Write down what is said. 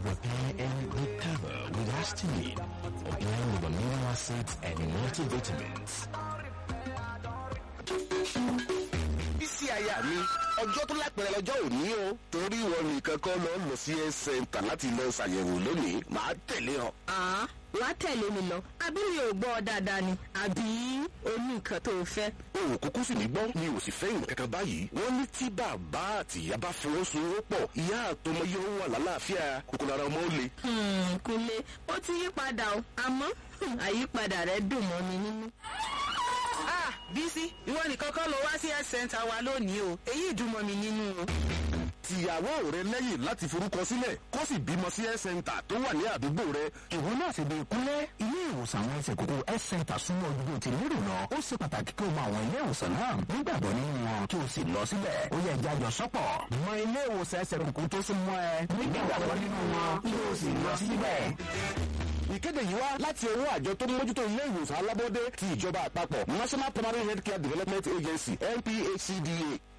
repair and recover with histamine, a blend of amino acids and multivitamins. bísí aya mi ọjọ́ tó lápẹ̀rẹ̀ lọ́jọ́ òní o torí ìwọ nìkan kọ́ lọ lọ sí ẹ̀ sẹ́ńtà láti lọ ṣàyẹ̀wò lónìí màá tẹ̀lé ọ. àá wàá tẹ̀lé mi lọ àbí mi ò gbọ́ ọ dáadáa ni àbí o ní nǹkan tó o fẹ́. o ò kúkú sì ní gbọ́ mi ò sì fẹ́ ìmọ̀ kankan báyìí wọ́n ní tí bàbá àti ìyá bá fọwọ́sowọ́pọ̀ ìyá àtọmọ yóò wà lálàáfíà kòkòrò ara ọmọ ó le. Hmm, kúnlé ó ti yí padà o àmọ́ hmm, àyípadà rẹ̀ dùn mọ́ mi nínú. ah bísí ìwọ nìkan kọ́ ló wá sí health center wa lónìí o èyí dùn mọ́ mi nínú o. tìyàwó rẹ lẹ́yìn láti forúkọ sílẹ̀ kó sì bímọ sí ẹ̀ sẹ́ńtà tó wà ní àdúgbò rẹ. ìwọ náà sì bí ìkúnlẹ̀ ilé ìwòsàn àwọn ẹsẹ̀ kókó health center súnmọ́ ojú ti lérò lọ ó ṣe pàtàkì kí o mọ àwọn ilé ìwòsàn náà nígbàgbọ́ nínú wọn kí o sì lọ síbẹ̀ ó yẹ jájọ sọ́pọ̀ mọ ilé ìwòsàn ẹsẹ̀ kókó tó súnmọ́ ẹ nígbàgbọ́ nínú wọn kí o sì lọ síbẹ̀. ìkéde yìí wá láti ọwọ́ àjọ tó ń mójútó ilé ìwòsàn alábọ́dé ti ìjọba àpapọ̀ national primary health care development agency nphcda